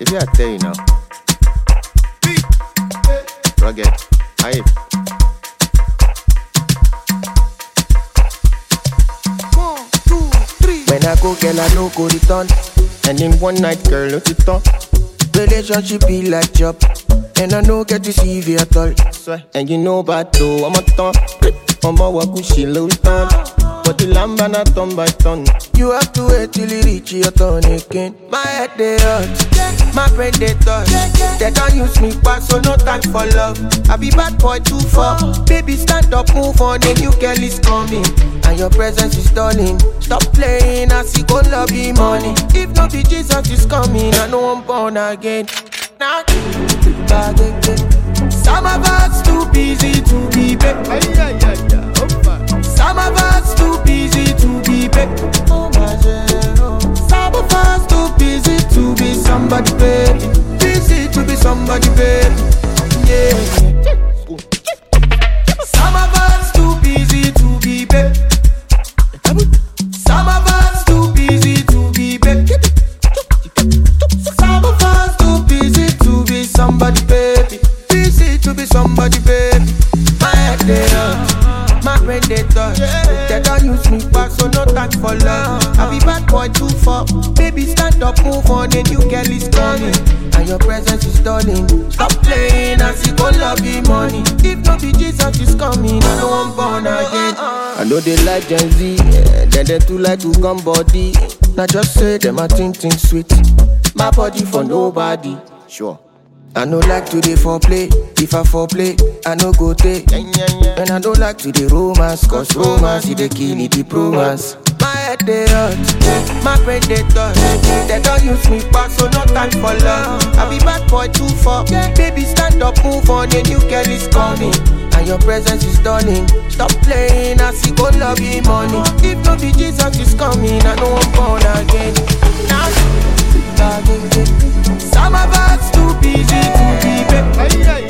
If I tell you now. Rugged. Aye. One, two, three. When I go, girl, I no go return. And in one night, girl, no it on. Relationship be like job. And I no get to see you at all. Swear. And you know about though, I'm a ton. I'm a wakushi low ton. But the lamb and a ton by ton. You have to wait till it reach your turn again. My head they hurt, my brain they touch. They don't use me back, so no time for love. I be bad boy too far. Baby, stand up, move on, a new girl is coming. And your presence is stunning. Stop playing, I see go love you money. If not be Jesus is coming, I know I'm born again. Now, some of us too busy to be back. Some of us too busy to be back. Some of us too busy to be somebody, baby. Busy to be somebody, baby. Yeah. Some of us too busy to be back. Some of us too busy to be back. Some of us too busy to be somebody, baby. Busy to be somebody, baby. My head they hurt, my brain they touch. They don't use me back, so no time for love. I be bad boy too far. Baby, stand up, move on, a new girl is coming. And your presence is stunning. Stop playing, I see go love you money. If not be Jesus is coming, I know I'm born again. I know they like Gen Z, yeah. then they too like to come body. Now just say them a think think sweet. My body for nobody. Sure. I no like to dey foreplay. If I foreplay, I no go take. And I don't like to dey romance, cause romance is the kill it, the romance. My head they hurt, my brain they touch. They don't use me back, so no time for love. I be bad boy too far. Baby, stand up, move on, a new girl is coming. And your presence is stunning. Stop playing, I see go love you money. If not be Jesus is coming, I know I'm born again. Now, some of us too busy to be back.